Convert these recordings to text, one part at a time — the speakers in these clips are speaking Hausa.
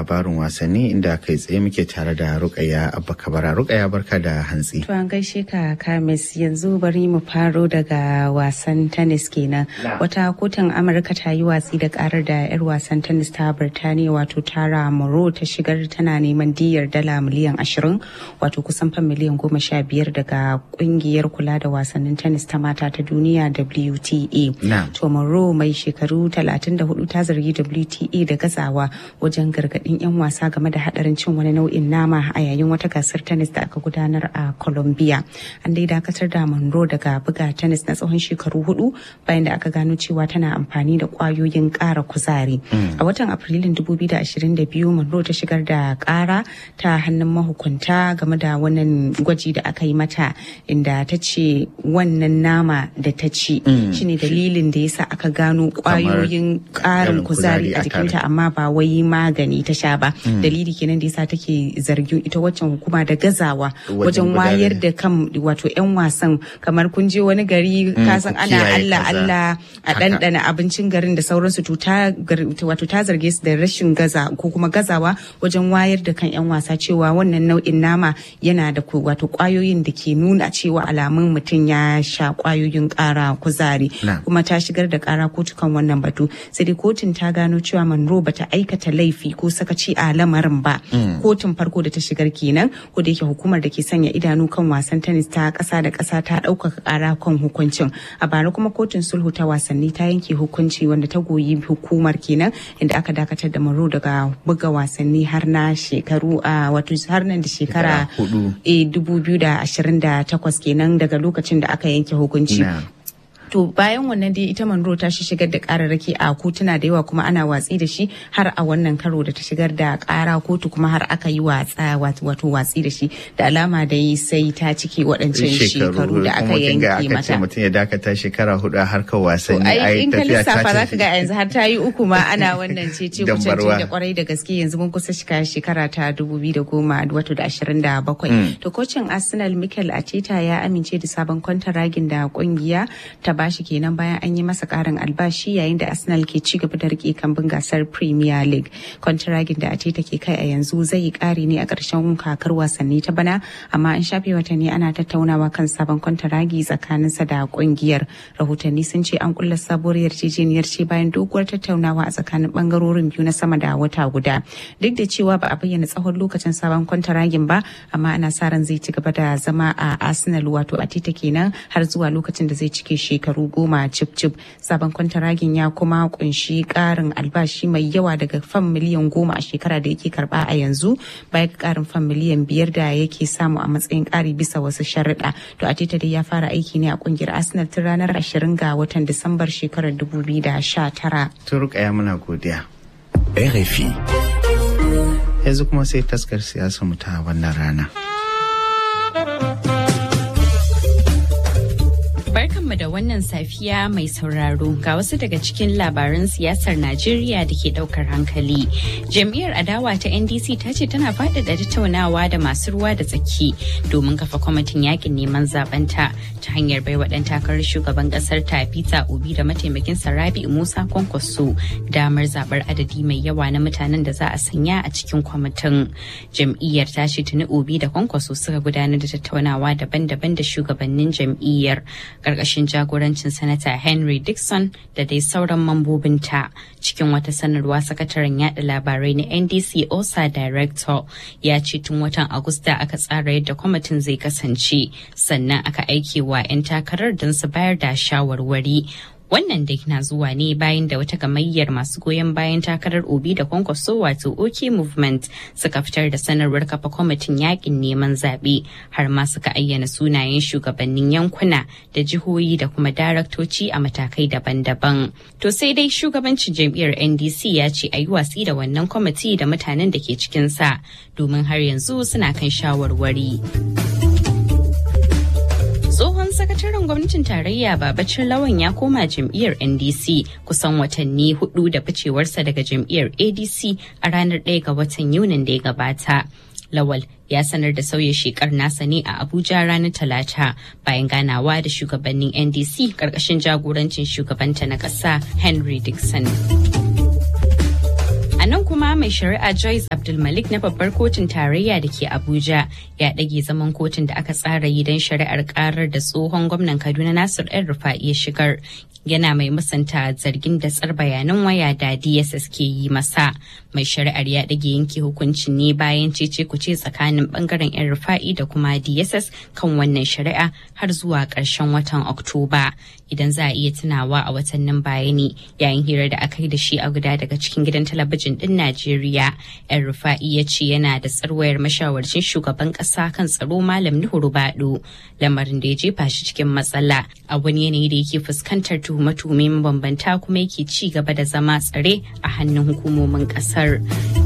labarin wasanni inda kai tsaye muke tare da Rukaya Abba Kabara. Rukaya barka da hantsi. To an gaishe ka Kamis yanzu bari mu faro daga wasan tennis kenan. Wata kotun Amurka ta yi watsi da karar da 'yar wasan tennis ta Birtaniya wato Tara Moro ta shigar tana neman diyar dala miliyan ashirin wato kusan fan miliyan goma sha biyar daga kungiyar kula da wasannin tennis ta mata ta duniya WTA. To Moro mai shekaru 34 ta zargi WTA da gazawa wajen gargadin 'yan wasa game da hadarin cin wani nau'in nama a yayin wata gasar tennis da aka gudanar a Colombia. An dai dakatar da Monroe daga buga tennis na tsawon shekaru hudu bayan da aka gano cewa tana amfani da kwayoyin kara kuzari. A watan Afrilun 2022 Monroe ta shigar da kara ta hannun mahukunta game da wannan gwaji da aka yi mata inda ta ce wannan nama da ta ci shine dalilin da yasa aka gano kwayoyin karin kuzari a jikinta amma ba wai magani ta sha ba dalili kenan da yasa take zargin ita waccan hukuma da gazawa wajen wayar da kan wato yan wasan kamar kun je wani gari kasan ana Allah Allah a ɗanɗana abincin garin da sauransu to ta wato ta zarge su da rashin gaza ko kuma gazawa wajen wayar da kan yan wasa cewa wannan nau'in nama yana da wato kwayoyin da ke nuna cewa alamun mutum ya sha kwayoyin kara kuzari kuma ta shigar da kara kotu kan wannan batu sai dai kotun ta gano cewa Monroe bata aikata laifi ko sakaci a lamarin ba kotun farko da ta shigar kenan ko da yake hukumar da ke sanya idanu kan wasan tennis ta kasa da kasa ta ɗaukaka kara kan hukuncin a bara kuma kotun sulhu ta wasanni ta yanke hukunci wanda ta goyi hukumar kenan inda aka dakatar da Monroe daga buga wasanni har na shekaru a wato har nan da shekara 2028 kenan daga lokacin da aka yanke hukunci to bayan wannan dai ita Monroe ta shi shigar da kararraki a kotuna da yawa kuma ana watsi da shi har a wannan karo da ta shigar da kara kotu kuma har aka yi watsa wato watsi da shi da alama da yi sai ta cike waɗancan shekaru da aka yanke mata mutum ya dakata shekara hudu a harkar wasanni ai in ka lissafa za ka ga yanzu har ta yi uku ma ana wannan ce ce kucin da kwarai da gaske yanzu mun kusa shiga shekara ta dubu biyu da goma wato da ashirin da bakwai to kocin arsenal mikel ateta ya amince da sabon kwantaragin da kungiya ta bashi kenan bayan an yi masa karin albashi yayin da Arsenal ke ci gaba da rike kambun gasar Premier League. Kwantiragin da Ateta ke kai a yanzu zai yi kari ne a ƙarshen kakar wasanni ta bana amma an shafe watanni ana tattaunawa kan sabon kwantiragi tsakaninsa da kungiyar. Rahotanni sun ce an kulla sabuwar yarjejeniyar ce bayan doguwar tattaunawa a tsakanin bangarorin biyu na sama da wata guda. Duk da cewa ba a bayyana tsawon lokacin sabon kwantiragin ba amma ana sa ran zai ci gaba da zama a Arsenal wato Ateta kenan har zuwa lokacin da zai cike shekaru shekaru goma cip cip sabon kwantaragin ya kuma kunshi karin albashi mai yawa daga fan miliyan goma a shekara da yake karba a yanzu baya ga karin fan miliyan biyar da yake samu a matsayin kari bisa wasu sharuɗa to a dai ya fara aiki ne a kungiyar arsenal tun ranar ashirin ga watan disambar shekarar dubu biyu da sha tara. Turkaya muna godiya. RFI. Yanzu kuma sai taskar siyasa mu ta wannan rana. Barkanmu da wannan safiya mai sauraro ga wasu daga cikin labaran siyasar Najeriya da ke daukar hankali. Jam'iyyar adawa ta NDC ta ce tana faɗaɗa tattaunawa da masu ruwa da tsaki domin kafa kwamitin yakin neman zabenta ta hanyar baiwa ɗan takarar shugaban ƙasar ta Peter Obi da mataimakin Rabi Musa Kwankwaso damar zaɓar adadi mai yawa na mutanen da za a sanya a cikin kwamitin. Jam'iyyar ta ce tuni Obi da Kwankwaso suka gudanar da tattaunawa daban-daban da shugabannin jam'iyyar. karkashin jagorancin sanata henry dixon da dai sauran mambobinta cikin wata sanarwa sakataren yada labarai na ndc osa director ya ce tun watan agusta aka tsara yadda kwamitin zai kasance sannan aka aike wa 'yan takarar don su bayar da shawarwari wannan dai na zuwa ne bayan da wata gamayyar masu goyon bayan takarar obi da kwankwaso wato ok movement suka fitar da sanarwar kafa kwamitin yakin neman zaɓe har ma suka ayyana sunayen shugabannin yankuna da jihohi da kuma daraktoci a matakai daban-daban to sai dai shugabancin jam'iyyar ndc ya ce a yi watsi da wannan kwamiti da mutanen da ke cikinsa domin har yanzu suna kan shawarwari. tsohon sakataren gwamnatin tarayya babacin lawan ya koma jam'iyyar ndc kusan watanni hudu da ficewarsa daga jam'iyyar adc a ranar 1 ga watan yunin da ya gabata lawal ya sanar da sauya shekar nasa ne a abuja ranar talata bayan ganawa da shugabannin ndc karkashin jagorancin shugabanta na ƙasa henry dixon A nan kuma mai shari'a Joyce Abdulmalik na babbar kotun tarayya da ke Abuja ya ɗage zaman kotun da aka tsara yi don shari'ar karar da tsohon gwamnan Kaduna Nasir El Rufa'i ya shigar. Yana mai musanta zargin da tsar bayanan waya da DSS ke yi masa. Mai shari'ar ya ɗage yanke hukunci ne bayan cece kuce tsakanin bangaren El Rufa'i da kuma DSS kan wannan shari'a har zuwa ƙarshen watan Oktoba. Idan za a iya tunawa a watannin bayani yayin hirar da aka yi da shi a guda daga cikin gidan talabijin din Najeriya. Yan Rufa'i ya ce yana da tsarwayar mashawarcin shugaban kasa kan tsaro Malam Nuhu Rubado. Lamarin da ya jefa shi cikin matsala a wani yanayi da yake fuskantar tuhume-tuhume mabambanta kuma yake ci gaba da zama tsare a hannun hukumomin kasar.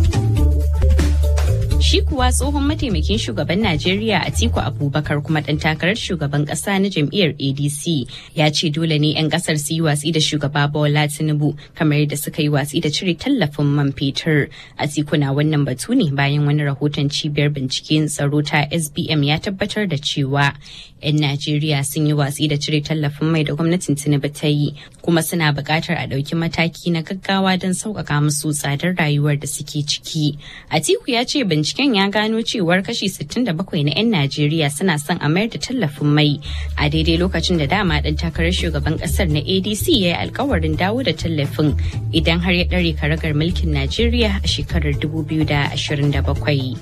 Shi kuwa tsohon mataimakin shugaban Najeriya Atiku Abubakar kuma ɗan takarar shugaban ƙasa na jam'iyyar ADC ya ce dole ne 'yan ƙasar su yi watsi da shugaba Bola Tinubu kamar yadda suka yi watsi da cire tallafin man fetur. Atiku na wannan batu ne bayan wani rahoton cibiyar binciken tsaro ta SBM ya tabbatar da cewa 'yan Najeriya sun yi watsi da cire tallafin mai da gwamnatin Tinubu ta yi kuma suna buƙatar a ɗauki mataki na gaggawa don sauƙaƙa musu tsadar rayuwar da suke ciki. Atiku ya ce binciken ya gano cewar kashi 67 na 'yan Najeriya suna son a mayar da tallafin mai a daidai lokacin da dama ɗan takarar shugaban ƙasar na ADC ya yi alkawarin dawo da tallafin idan har ya ɗare karagar mulkin Najeriya a shekarar 2027.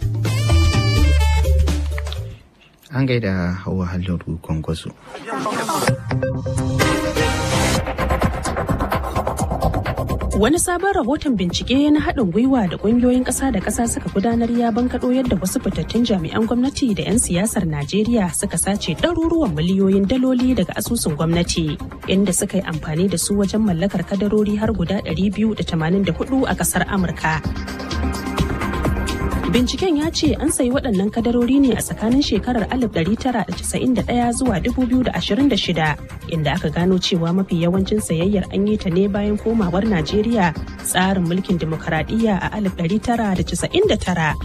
An gaida hawa halin kwankwaso. Wani sabon rahoton bincike na haɗin gwiwa da ƙungiyoyin ƙasa da ƙasa suka gudanar ya bankaɗo yadda wasu fitattun jami'an gwamnati da 'yan siyasar Najeriya suka sace ɗaruruwan miliyoyin daloli daga asusun gwamnati, inda suka yi amfani da su wajen mallakar kadarori har guda 284 a ƙasar Amurka. Binciken ya ce an sayi waɗannan kadarori ne a tsakanin shekarar 1991 zuwa 2026 inda aka gano cewa mafi yawancin sayayyar an yi ta ne bayan komawar Najeriya tsarin mulkin demokaradiyya a 1999.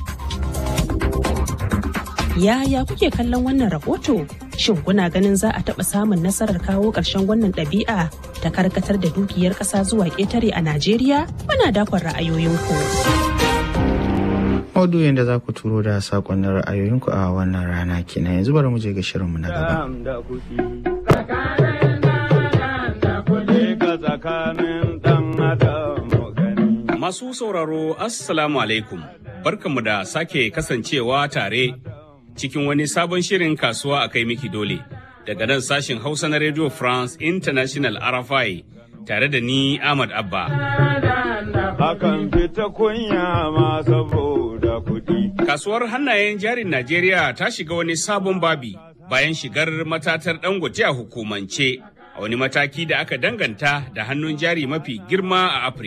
Yaya kuke kallon wannan rahoto? Shin kuna ganin za a taɓa samun nasarar kawo ƙarshen wannan ɗabi'a ta karkatar da dukiyar ƙasa zuwa ƙetare a Najeriya? Muna dakon ra'ayoyinku. maudu'in da za ku turo da sakonnin ra'ayoyinku a wannan rana kenan yanzu bari mu je ga shirinmu na gaba. Masu sauraro Assalamu alaikum barkanmu da sake kasancewa tare cikin wani sabon shirin kasuwa a kai miki dole daga nan sashin Hausa na Radio France International RFI tare da ni Ahmad Abba. Hakan fita kunya ma saboda kuɗi. Kasuwar hannayen jarin Najeriya ta shiga wani sabon babi bayan shigar matatar dangote a hukumance a wani mataki da aka danganta da hannun jari mafi girma a Afirka.